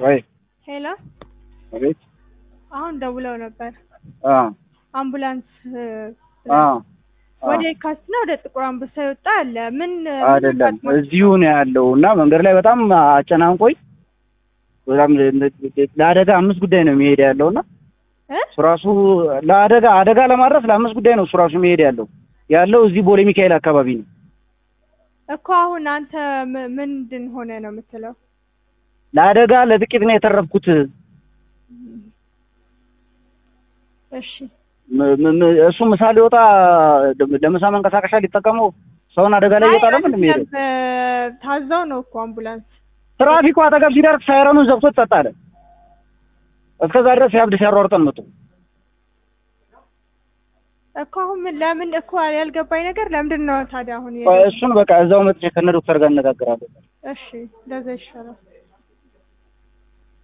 ወይ ሄሎ፣ አቤት። አሁን ደውለው ነበር አ አምቡላንስ እ፣ አ ወደ የካቲት ነው ወደ ጥቁር አንበሳ የወጣ አለ። ምን አይደለም እዚሁ ነው ያለው እና መንገድ ላይ በጣም አጨናንቆኝ በጣም ለአደጋ አምስት ጉዳይ ነው የሚሄድ ያለው እና እ? እሱ ራሱ ለአደጋ አደጋ ለማድረስ ለአምስት ጉዳይ ነው እሱ ራሱ የሚሄድ ያለው ያለው እዚህ ቦሌ ሚካኤል አካባቢ ነው። እኮ አሁን አንተ ም- ምንድን ሆነ ነው የምትለው? ለአደጋ ለጥቂት ነው የተረፍኩት። እሺ ም- ም- ም- እሱ ምሳ ሊወጣ ለምሳ መንቀሳቀሻ ሊጠቀመው ሰውን አደጋ ላይ ይወጣ ለምን የሚሄደው? አይደለም፣ እ፣ ታዛው ነው እኮ አምቡላንስ ትራፊኩ አጠገብ ሲደርስ ሳይረኑን ዘግቶ ጸጥ አለ። እስከዛ ድረስ ያብድ ሲያሯርጠን መጡ። እኮ አሁን ምን ለምን እኮ ያልገባኝ ነገር ለምንድን ነው ታዲያ አሁን እሱን በቃ እዛው መጥቼ ከነ ዶክተር ጋር እነጋገራለሁ። እሺ እንደዛ ይሻላል